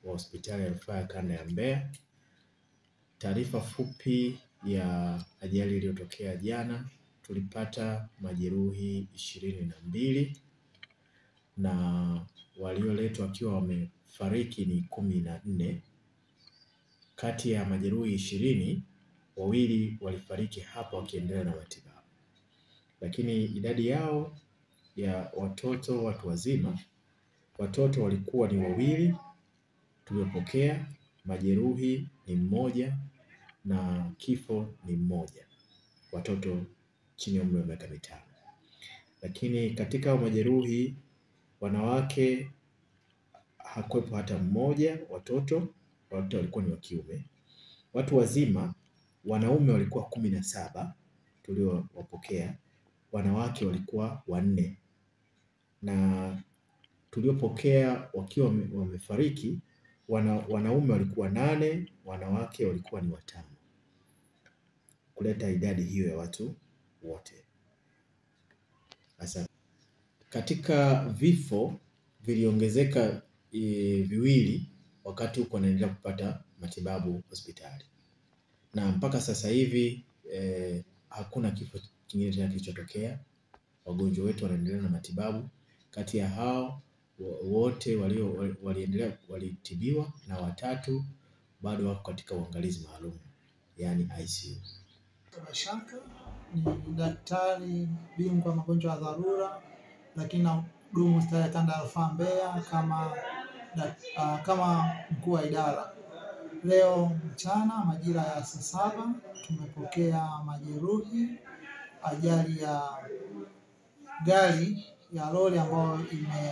wa hospitali ya rufaa ya kanda ya Mbeya. Taarifa fupi ya ajali iliyotokea jana, tulipata majeruhi ishirini na mbili na walioletwa wakiwa wamefariki ni kumi na nne. Kati ya majeruhi ishirini, wawili walifariki hapo wakiendelea na matibabu, lakini idadi yao ya watoto watu wazima, watoto walikuwa ni wawili tuliopokea, majeruhi ni mmoja na kifo ni mmoja, watoto chini ya umri wa miaka mitano. Lakini katika hao majeruhi wanawake hakuwepo hata mmoja, watoto wote walikuwa ni wa kiume. Watu wazima wanaume walikuwa kumi na saba tuliowapokea, wanawake walikuwa wanne, na tuliopokea wakiwa wamefariki wana, wanaume walikuwa nane, wanawake walikuwa ni watano, kuleta idadi hiyo ya watu wote. Asante. Katika vifo viliongezeka e, viwili wakati huko anaendelea kupata matibabu hospitali, na mpaka sasa hivi e, hakuna kifo kingine tena kilichotokea. Wagonjwa wetu wanaendelea na matibabu. Kati ya hao wote walio waliendelea walitibiwa na watatu bado wako katika uangalizi maalum, yaani ICU. Mashaka ni daktari bingwa magonjwa ya dharura, lakini nahudumu hospitali ya kanda ya rufaa Mbeya kama uh, kama mkuu wa idara. Leo mchana majira ya saa saba tumepokea majeruhi ajali ya gari ya lori ambayo ime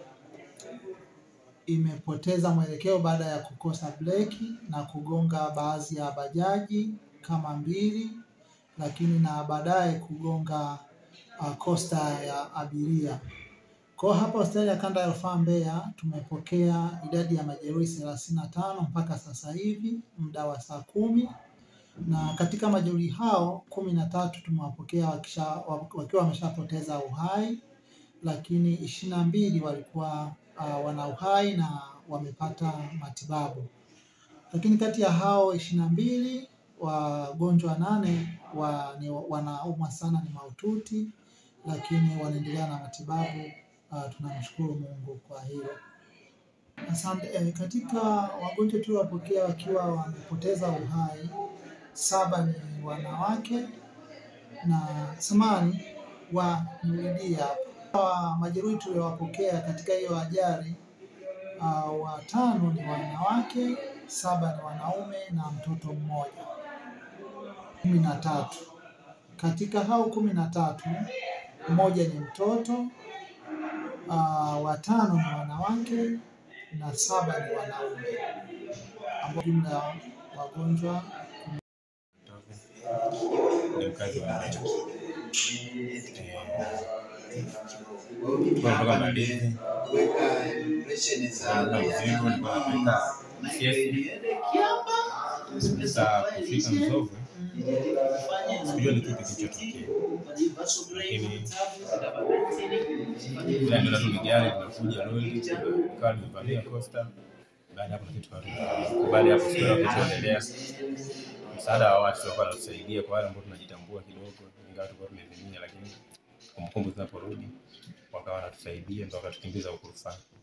imepoteza mwelekeo baada ya kukosa breki na kugonga baadhi ya bajaji kama mbili, lakini na baadaye kugonga uh, kosta ya abiria. Kwa hapa hospitali ya kanda ya rufaa Mbeya tumepokea idadi ya majeruhi thelathini na tano mpaka sasa hivi muda wa saa kumi na katika majeruhi hao kumi na tatu tumewapokea wakiwa wameshapoteza uhai, lakini ishirini na mbili walikuwa uh, wana uhai na wamepata matibabu. Lakini kati ya hao ishirini na mbili wagonjwa nane wa, ni, wanaumwa sana ni mahututi, lakini wanaendelea na matibabu. Uh, tunamshukuru Mungu kwa hilo. Asante. Eh, katika wagonjwa tuliowapokea wakiwa wamepoteza uhai saba ni wanawake na samani wa nirudia hapa majeruhi tuliowapokea katika hiyo ajali uh, watano ni wanawake, saba ni wanaume na mtoto mmoja, kumi na tatu. Katika hao kumi na tatu mmoja ni mtoto uh, watano ni wanawake na saba ni wanaume, ambao jumla ya wagonjwa ni mkazi wa Mbeya. Tulikuwa mpaka Mbalizi na mzigo nilikuwa napeleka Msiesi. Sasa kufika Mzovwe sikujua ni kipi kilichotokea, lakini ila ndio tu ni gari linakuja lori ikawa limevamia Costa. Baada ya hapo na kitu karudi. Baada ya hapo sikuelewa kilichoendelea. Msaada wa watu walikuwa wanatusaidia kwa wale ambao tunajitambua kidogo, ingawa tulikuwa tumevimia, lakini kumbukumbu zinaporudi wakawa wanatusaidia mpaka wakatukimbiza huko rufaa.